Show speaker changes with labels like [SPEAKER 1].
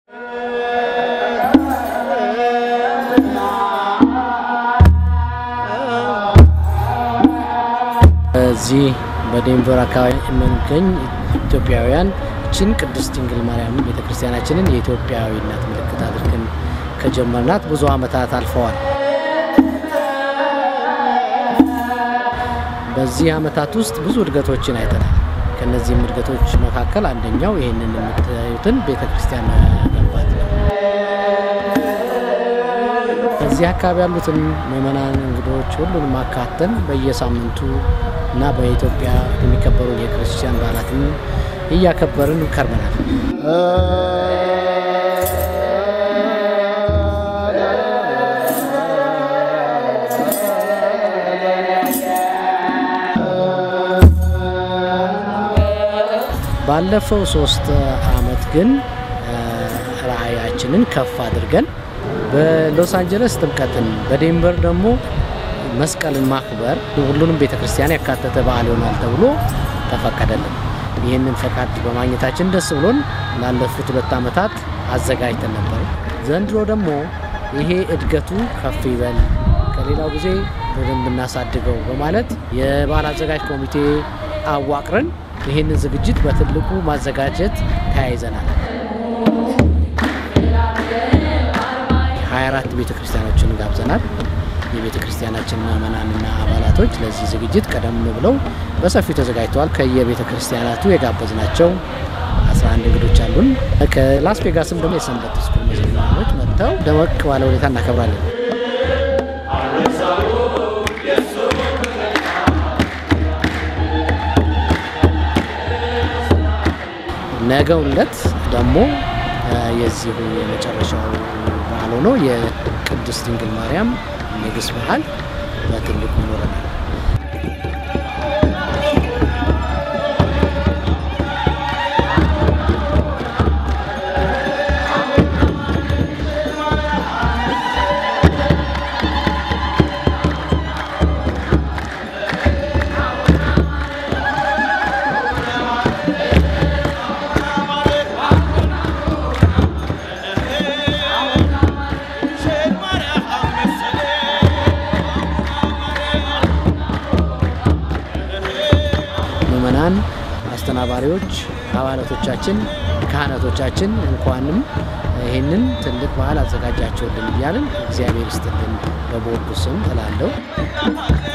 [SPEAKER 1] እዚህ በዴንቨር አካባቢ የምንገኝ ኢትዮጵያውያን ችን ቅድስት ድንግል ማርያም ቤተክርስቲያናችንን የኢትዮጵያዊነት ምልክት አድርገን ከጀመርናት ብዙ ዓመታት አልፈዋል። በዚህ ዓመታት ውስጥ ብዙ እድገቶችን አይተናል። ከነዚህም እድገቶች መካከል አንደኛው ይህንን የምታዩትን ቤተክርስቲያን መገንባት ነው። እዚህ አካባቢ ያሉትን ምዕመናን፣ እንግዶች ሁሉንም አካተን በየሳምንቱ እና በኢትዮጵያ የሚከበሩ የክርስቲያን በዓላትን እያከበርን ከርመናል። ባለፈው ሶስት አመት ግን ራዕያችንን ከፍ አድርገን በሎስ አንጀለስ ጥምቀትን በዴንቨር ደግሞ መስቀልን ማክበር ሁሉንም ቤተ ክርስቲያን ያካተተ በዓል ይሆናል ተብሎ ተፈቀደልን። ይህንን ፈቃድ በማግኘታችን ደስ ብሎን ላለፉት ሁለት ዓመታት አዘጋጅተን ነበር። ዘንድሮ ደግሞ ይሄ እድገቱ ከፍ ይበል፣ ከሌላው ጊዜ በደንብ እናሳድገው በማለት የበዓል አዘጋጅ ኮሚቴ አዋቅረን ይህንን ዝግጅት በትልቁ ማዘጋጀት ተያይዘናል። 24 ቤተ ክርስቲያኖችን ጋብዘናል። የቤተ ክርስቲያናችን ምዕመናንና አባላቶች ለዚህ ዝግጅት ቀደም ብለው በሰፊው ተዘጋጅተዋል። ከየቤተ ክርስቲያናቱ የጋበዝናቸው 11 እንግዶች አሉን። ከላስ ቬጋስም ደግሞ የሰንበት ስኩል መዘምራኖች መጥተው ደመቅ ባለ ሁኔታ እናከብራለን። ነገው ዕለት ደግሞ የዚሁ የመጨረሻው በዓል ሆኖ የቅድስት ድንግል ማርያም ንግስ በዓል በትልቁ ይኖረናል። ምዕመናን፣ አስተናባሪዎች፣ አባላቶቻችን፣ ካህናቶቻችን እንኳንም ይህንን ትልቅ በዓል አዘጋጃቸውልን እያልን እግዚአብሔር ይስጥልን በቦርዱ ስም እላለሁ።